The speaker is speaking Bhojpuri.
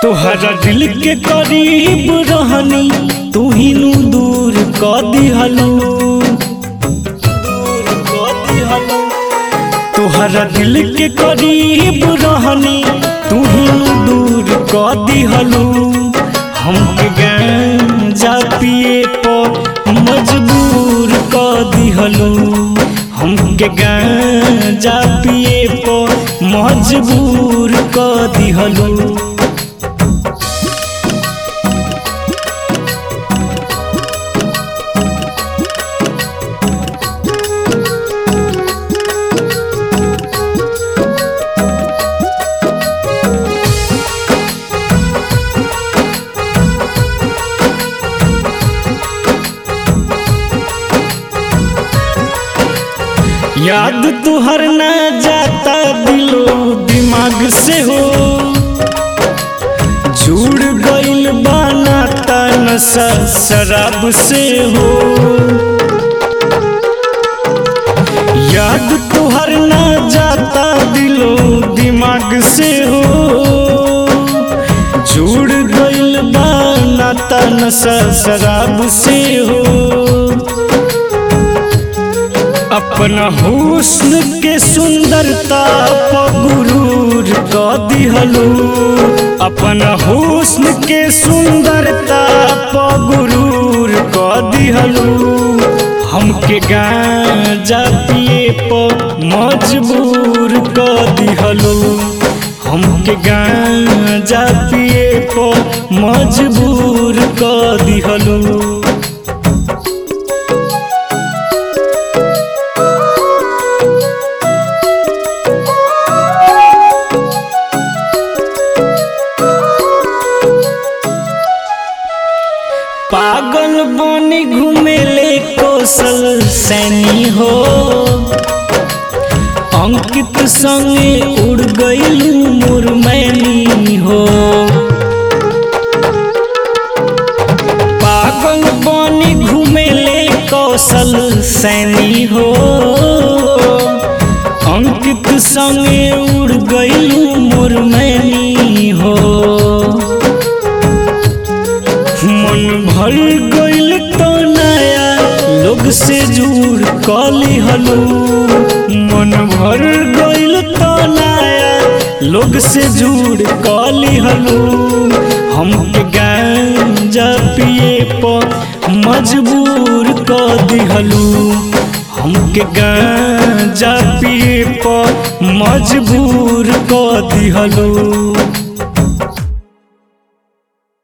तोहरा दिल के करीब रहनी तू ही नु दूर क दिहलू तोहरा दिल के करीब रहनी तू ही नु दूर क दिहलू हमके गांजा पिए पर मजबूर क दिहलू हमके गांजा पिए पर मजबूर क दिहलू याद तुहर ना जाता दिलो दिमाग से हो जुड़ गइल बनाता नशा शराब से हो याद तुहर ना जाता दिलो दिमाग से हो जुड़ गइल बनाता नशा शराब से हो अपना हुस्न के सुंदरता पर गुरूर क दिहलू अपना हुस्न के सुंदरता पर गुरूर क दिहलू हमके गांजा पिए पर मजबूर क दिहलू हमके गांजा पिए पर मजबूर क दिहलू पागल बनी घूमेले कौशल सैनी हो अंकित संगे उड़ गइलू मुरमैनी हो पागल बनी घूमेले कौशल सैनी हो अंकित संगे उड़ गइलू मुरमैनी हो मन भर गइल तो नया लोग से जुड़ कली हलू मन भर गइल तो नया लोग से जुड़ कली हलू हमके गांजा पिए पर मजबूर क दिहलू हमके गांजा पिए पर मजबूर क दिहलू